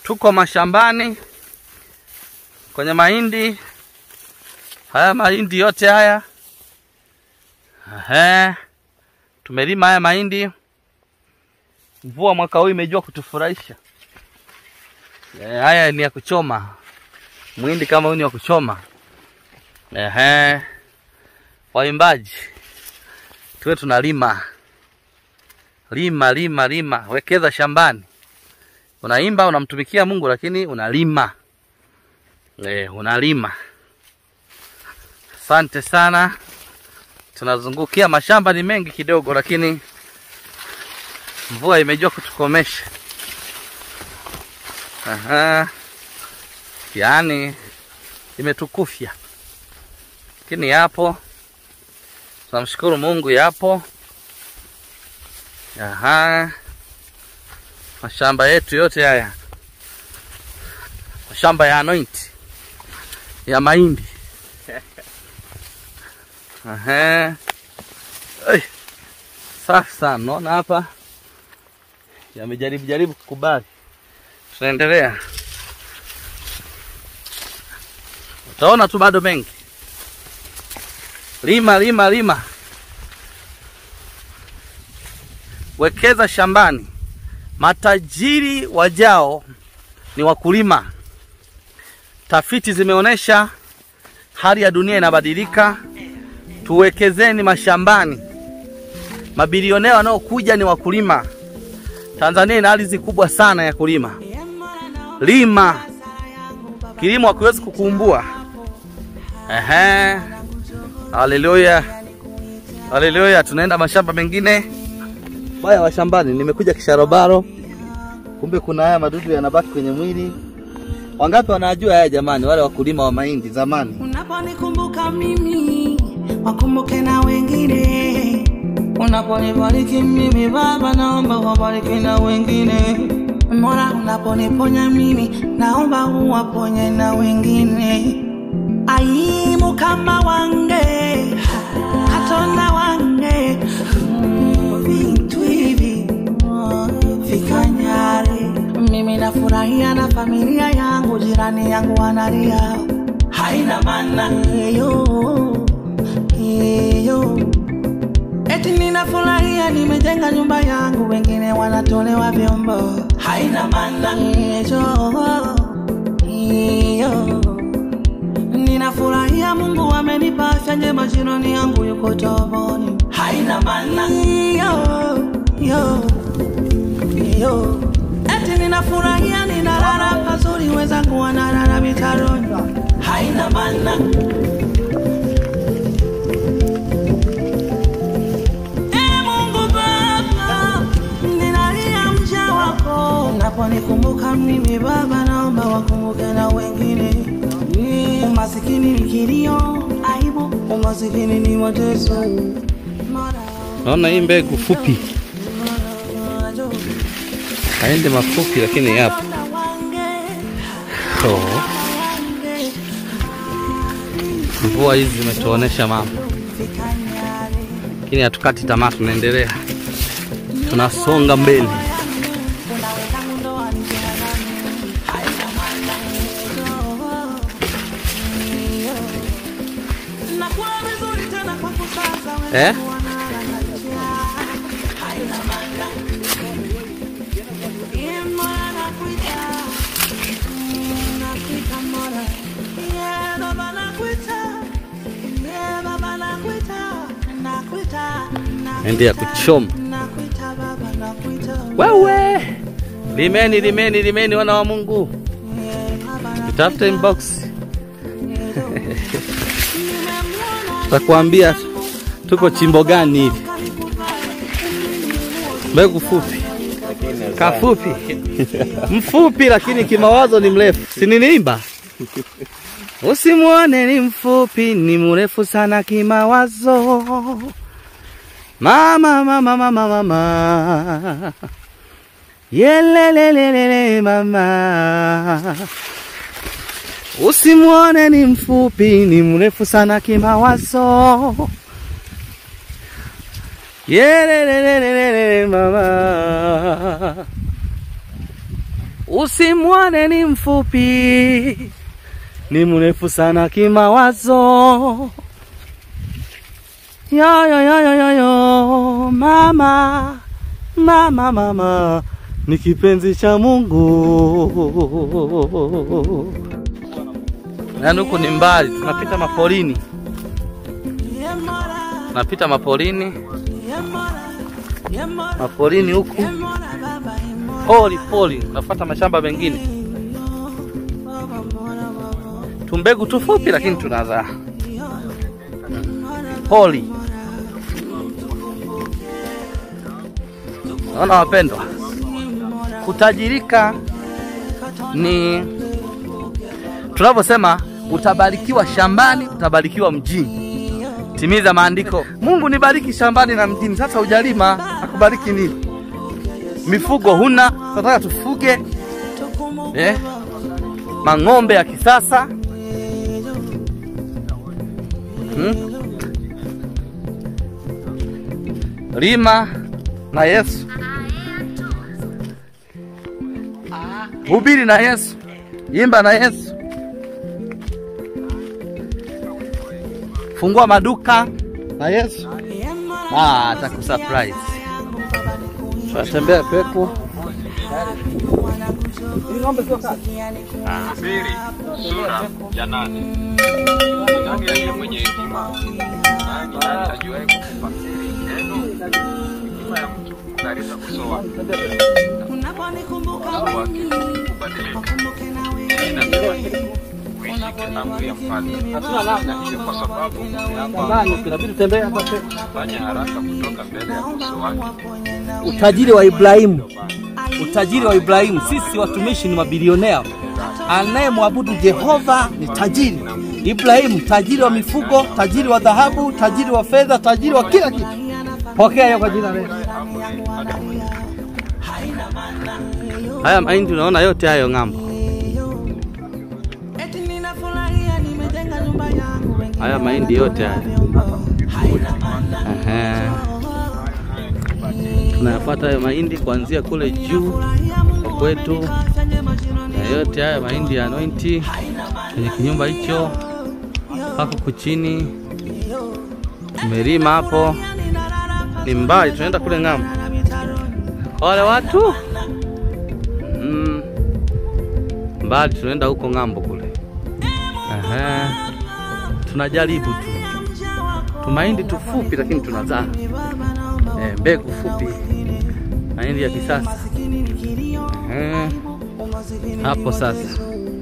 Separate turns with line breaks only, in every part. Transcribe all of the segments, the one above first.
Tuko mashambani kwenye mahindi. Haya mahindi yote haya Ehe, tumelima haya mahindi. Mvua mwaka huu imejua kutufurahisha. E, haya ni ya kuchoma. Mwindi kama huu ni wa kuchoma. Ehe, waimbaji tuwe tunalima lima lima lima, wekeza shambani. Unaimba, unamtumikia Mungu, lakini unalima e, unalima. Asante sana. Tunazungukia mashamba ni mengi kidogo, lakini mvua imejua kutukomesha. Aha, yaani imetukufya, lakini yapo, tunamshukuru Mungu, yapo. Aha, mashamba yetu yote haya, mashamba ya anointi ya mahindi. Aha. Ai. Safi sana, naona hapa yamejaribu jaribu kukubali. Tunaendelea, utaona tu bado mengi. Lima lima lima, wekeza shambani. Matajiri wajao ni wakulima. Tafiti zimeonyesha hali ya dunia inabadilika. Tuwekezeni mashambani. Mabilionea wanaokuja ni wakulima. Tanzania ina ardhi kubwa sana ya kulima. Lima, kilimo hakiwezi kukumbua. Ehe, haleluya, haleluya. Tunaenda mashamba mengine baya wa shambani. Nimekuja kisharobaro, kumbe kuna haya madudu yanabaki kwenye mwili. Wangapi wanajua haya jamani, wale wakulima wa mahindi zamani?
Unaponikumbuka mimi, wakumbuke na wengine. Unaponibariki mimi Baba, naomba wabariki na wengine. Mola, unaponiponya mimi, naomba uwaponye na wengine. Aimu kama wange hatona wange Mm, vitu hivi mm, vikanyare. Mimi nafurahia na familia yangu, jirani yangu wanalia, haina maana hiyo hiyo. Eti ninafurahia nimejenga nyumba yangu, wengine wanatolewa vyombo, haina maana hiyo hiyo. Ninafurahia Mungu amenipa afya njema, jirani yangu yuko toboni, haina maana hiyo hiyo hiyo. Eti ninafurahia ninalala pazuri, wenzangu wanalala mitaroni, haina maana Ee Mungu Baba, ninalia mja wako. Unaponikumbuka mimi Baba, naomba wakumbuke na wengine. Umasikini ni kilio, aibu, umasikini ni mateso. Mola,
Naona hii mbegu fupi,
Mola,
haende mafupi, lakini yapo. Oh, mvua hizi zimetuonesha mambo, lakini hatukati tamaa, tunaendelea, tunasonga mbele. Eh? Ende ya kuchoma. Wewe limeni, limeni, limeni, wana wa Mungu, tutafute inbox takuambia tuko chimbo gani hivi. Mbegu fupi, kafupi, mfupi, lakini kimawazo ni mrefu. Si niniimba? Usimwone ni mfupi, ni mrefu sana kimawazo. Mama, mama, mama, mama, yelelelelele mama. Usimwone ni mfupi, ni mrefu sana kimawazo. Yelelelelele mama. usimwone ni mfupi, ni mrefu sana kimawazo. Yo, yo, yo, yo, yo, yo. Mama, mama, mama ni kipenzi cha Mungu. Yaani huku ni mbali, tunapita mapolini, tunapita mapolini, mapolini huku poli poli, tunafuata mashamba mengine, tumbegu tufupi, lakini tunazaa poli. Naona wapendwa, kutajirika ni tunavyosema, utabarikiwa shambani, utabarikiwa mjini. Timiza maandiko, Mungu nibariki shambani na mjini. Sasa ujalima, akubariki nini? Mifugo huna, tunataka tufuge eh, mang'ombe ya kisasa hmm? Lima na Yesu, hubiri na Yesu, imba na Yesu, fungua maduka na Yesu. Ah, atakusurprise. Tunatembea pepo.
mbili sura ya nane. Ni nani aliye mwenye hekima? Nani ajuaye kufasiri neno? Hekima ya mtu hung'arisha uso wake, uso wake hubadilika. Hii inasema hivi, uishike amri ya mfalme, na hiyo kwa sababu umeapa,
Inabidi tutembee hapa pepo.
fanya haraka kutoka mbele ya uso wake.
Utajiri wa Ibrahimu, utajiri wa Ibrahimu. Sisi watumishi ni mabilionea. Anayemwabudu Jehova ni tajiri. Ibrahimu tajiri wa mifugo, tajiri wa dhahabu, tajiri wa fedha, tajiri wa kila kitu. Pokea hiyo kwa jina la Yesu. Haya mahindi unaona yote hayo ng'ambo.
Eti ninafurahia nimejenga nyumba yangu wengine
Haya mahindi yote haya.
haina maana
Ehe. Tunayafuata hayo mahindi kuanzia kule juu
Furahia Mungu
kwa kwetu,
afanye majirani
na yote haya mahindi ya anointi kwenye kinyumba hicho mpaka huku chini. Tumelima hapo, ni mbali, tunaenda kule ng'ambo. Kwa wale watu mm, mbali, tunaenda huko ng'ambo kule. Ehe. Tunajaribu tu tumahindi tufupi, lakini tunazaa eh, mbegu fupi, mahindi ya kisasa eh, hapo sasa,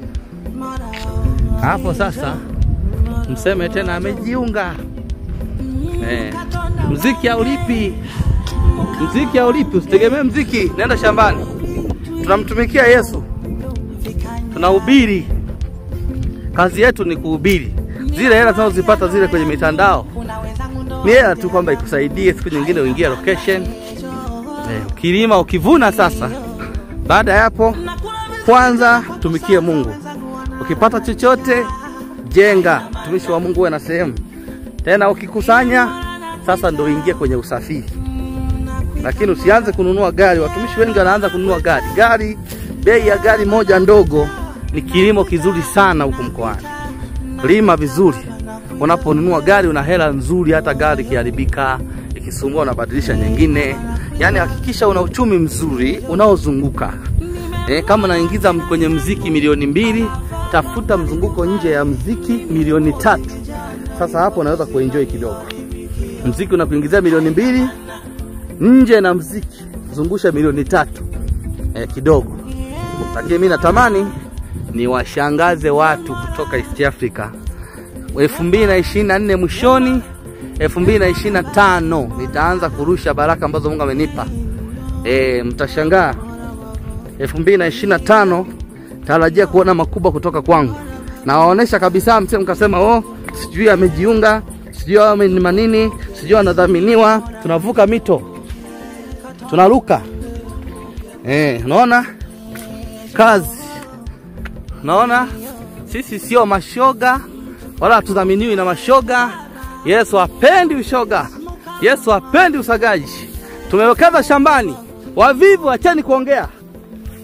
hapo sasa mseme tena amejiunga eh, mziki haulipi, mziki haulipi, usitegemee mziki, nenda shambani. Tunamtumikia Yesu, tunahubiri, kazi yetu ni kuhubiri. Zile hela tunazozipata zile kwenye mitandao ni hela tu kwamba ikusaidie siku nyingine uingie location eh, ukilima ukivuna. Sasa baada ya hapo, kwanza tumikie Mungu. Ukipata chochote jenga, mtumishi wa Mungu uwe na sehemu tena. Ukikusanya sasa, ndo uingie kwenye usafiri, lakini usianze kununua gari. Watumishi wengi wanaanza kununua gari. Gari, bei ya gari moja ndogo ni kilimo kizuri sana huku mkoani. Lima vizuri, unaponunua gari una hela nzuri, hata gari ikiharibika ikisumbua, unabadilisha nyingine. Yaani hakikisha una uchumi mzuri unaozunguka. E, kama unaingiza kwenye mziki milioni mbili, tafuta mzunguko nje ya mziki milioni tatu. Sasa hapo unaweza kuenjoy kidogo. Mziki unakuingizia milioni mbili, nje na mziki zungusha milioni tatu e, kidogo. Lakini mimi natamani ni washangaze watu kutoka East Africa elfu mbili na ishirini na nne mwishoni, elfu mbili na ishirini na tano nitaanza kurusha baraka ambazo Mungu amenipa. E, mtashangaa elfu mbili na ishirini na tano tarajia kuona makubwa kutoka kwangu. Nawaonesha kabisa, msije mkasema oh, sijui amejiunga, sijui ame ni manini, sijui anadhaminiwa. Tunavuka mito, tunaruka. Eh, unaona kazi, unaona sisi sio mashoga wala hatudhaminiwi na mashoga. Yesu hapendi ushoga, Yesu hapendi usagaji. Tumewekeza shambani, wavivu acheni kuongea.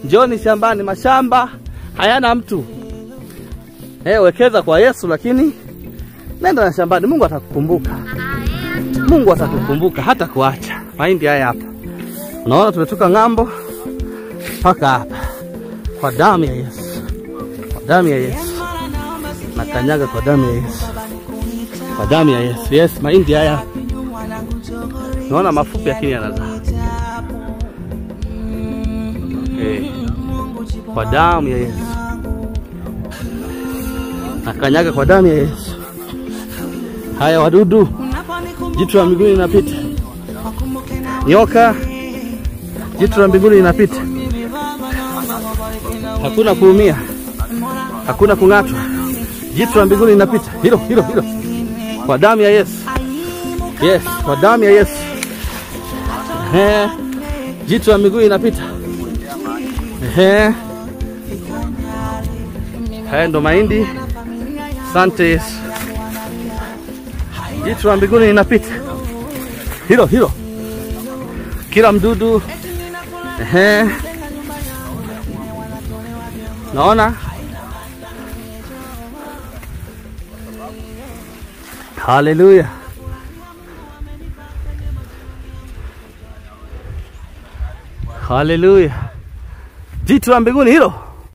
Njoni shambani, mashamba hayana mtu. Eh, wekeza kwa Yesu, lakini nenda na shambani, Mungu atakukumbuka. Mungu atakukumbuka hata kuacha. Mahindi haya hapa, unaona tumetoka ng'ambo mpaka hapa kwa damu ya Yesu, kwa damu ya Yesu na kanyaga kwa damu ya Yesu, kwa damu ya Yesu. Yes, mahindi haya naona mafupi, lakini yanazaa okay. Kwa damu ya Yesu na kanyaga kwa damu ya Yesu. Haya wadudu, jitu la mbinguni linapita, nyoka, jitu la mbinguni linapita, hakuna kuumia, hakuna kung'atwa, jitu la mbinguni linapita, hilo hilo hilo, kwa damu ya Yesu. Yes, kwa damu ya Yesu. Ehe, jitu la mbinguni linapita. Ehe, haya ndo mahindi. Asante Yesu. Jitu la mbinguni linapita, hilo hilo, kila mdudu. Ehe, naona haleluya. Haleluya. Jitu la mbinguni hilo